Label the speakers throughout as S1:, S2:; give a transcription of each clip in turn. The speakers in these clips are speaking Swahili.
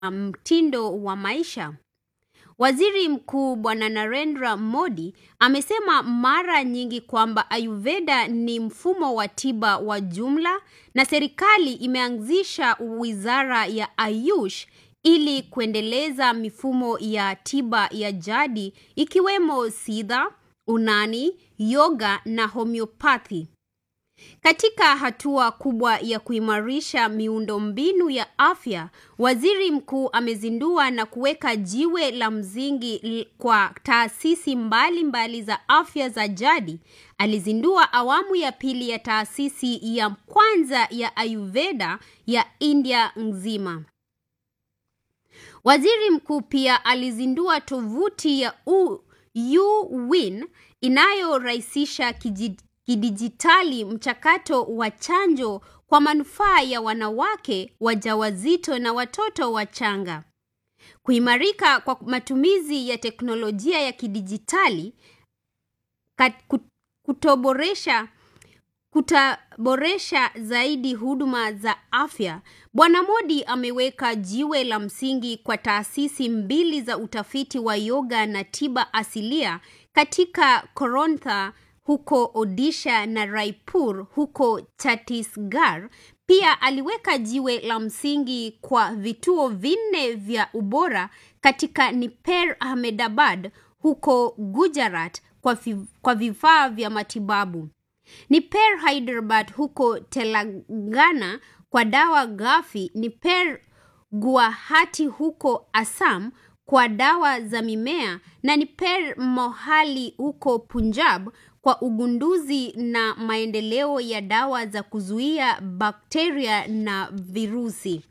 S1: mtindo wa maisha. Waziri Mkuu Bwana Narendra Modi amesema mara nyingi kwamba Ayurveda ni mfumo wa tiba wa jumla na serikali imeanzisha wizara ya Ayush ili kuendeleza mifumo ya tiba ya jadi ikiwemo Siddha, Unani, yoga na homeopathy. Katika hatua kubwa ya kuimarisha miundombinu ya afya, waziri mkuu amezindua na kuweka jiwe la msingi kwa taasisi mbalimbali mbali za afya za jadi. Alizindua awamu ya pili ya taasisi ya kwanza ya Ayurveda ya India nzima. Waziri mkuu pia alizindua tovuti ya UWin inayorahisisha kidijitali mchakato wa chanjo kwa manufaa ya wanawake wajawazito na watoto wachanga. Kuimarika kwa matumizi ya teknolojia ya kidijitali kutoboresha kutaboresha zaidi huduma za afya. Bwana Modi ameweka jiwe la msingi kwa taasisi mbili za utafiti wa yoga na tiba asilia katika Korontha huko Odisha na Raipur huko Chhattisgarh. Pia aliweka jiwe la msingi kwa vituo vinne vya ubora katika Niper Ahmedabad huko Gujarat kwa, kwa vifaa vya matibabu. Niper Hyderabad huko Telangana kwa dawa ghafi. Niper Guwahati huko Assam kwa dawa za mimea na Niper Mohali huko Punjab kwa ugunduzi na maendeleo ya dawa za kuzuia bakteria na virusi.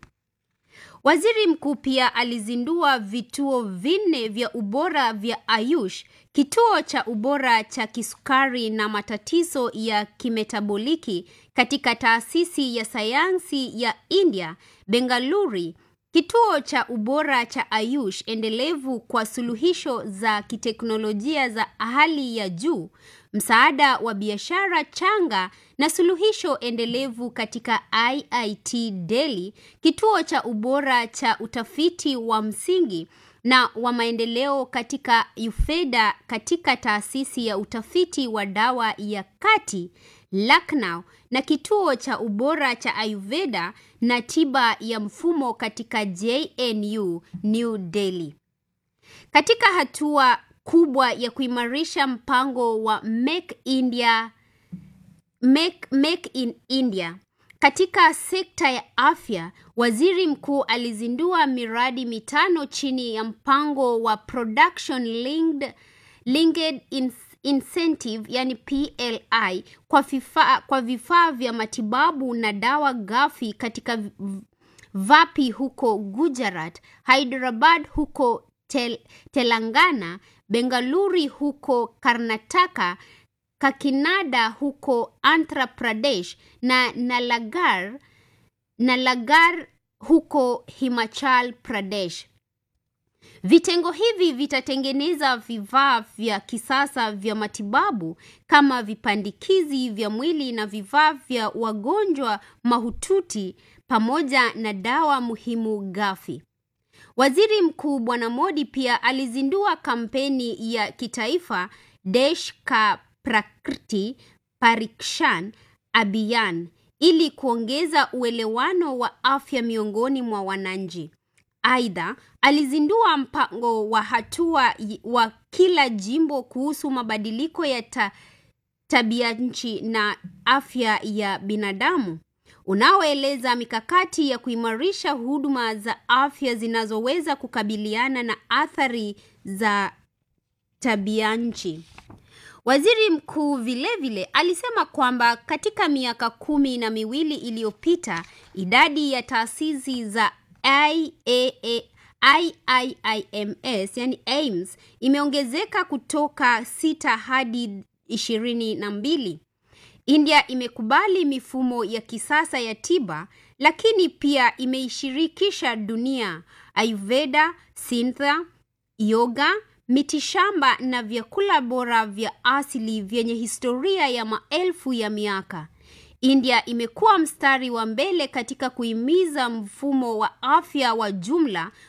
S1: Waziri mkuu pia alizindua vituo vinne vya ubora vya Ayush, kituo cha ubora cha kisukari na matatizo ya kimetaboliki katika taasisi ya sayansi ya India, Bengaluru, kituo cha ubora cha Ayush endelevu kwa suluhisho za kiteknolojia za hali ya juu, msaada wa biashara changa na suluhisho endelevu katika IIT Delhi, kituo cha ubora cha utafiti wa msingi na wa maendeleo katika Ayurveda katika taasisi ya utafiti wa dawa ya kati Lucknow na kituo cha ubora cha Ayurveda na tiba ya mfumo katika JNU New Delhi. Katika hatua kubwa ya kuimarisha mpango wa Make India Make, Make in India katika sekta ya afya, waziri mkuu alizindua miradi mitano chini ya mpango wa Production Linked, Linked in, Incentive yani PLI kwa vifaa kwa vifaa vya matibabu na dawa ghafi katika Vapi huko Gujarat, Hyderabad huko tel, Telangana, Bengaluru huko Karnataka, Kakinada huko Andhra Pradesh na Nalagarh, Nalagarh huko Himachal Pradesh. Vitengo hivi vitatengeneza vifaa vya kisasa vya matibabu kama vipandikizi vya mwili na vifaa vya wagonjwa mahututi pamoja na dawa muhimu ghafi. Waziri Mkuu Bwana Modi pia alizindua kampeni ya kitaifa Desh Ka Prakriti Parikshan Abhiyan ili kuongeza uelewano wa afya miongoni mwa wananchi. Aidha, alizindua mpango wa hatua wa kila jimbo kuhusu mabadiliko ya ta, tabia nchi na afya ya binadamu unaoeleza mikakati ya kuimarisha huduma za afya zinazoweza kukabiliana na athari za tabia nchi. Waziri mkuu vilevile alisema kwamba katika miaka kumi na miwili iliyopita idadi ya taasisi za IAA, IIIMS yani AIMS imeongezeka kutoka sita hadi ishirini na mbili. India imekubali mifumo ya kisasa ya tiba lakini pia imeishirikisha dunia. Ayurveda, Siddha, yoga, mitishamba na vyakula bora vya asili vyenye historia ya maelfu ya miaka. India imekuwa mstari wa mbele katika kuhimiza mfumo wa afya wa jumla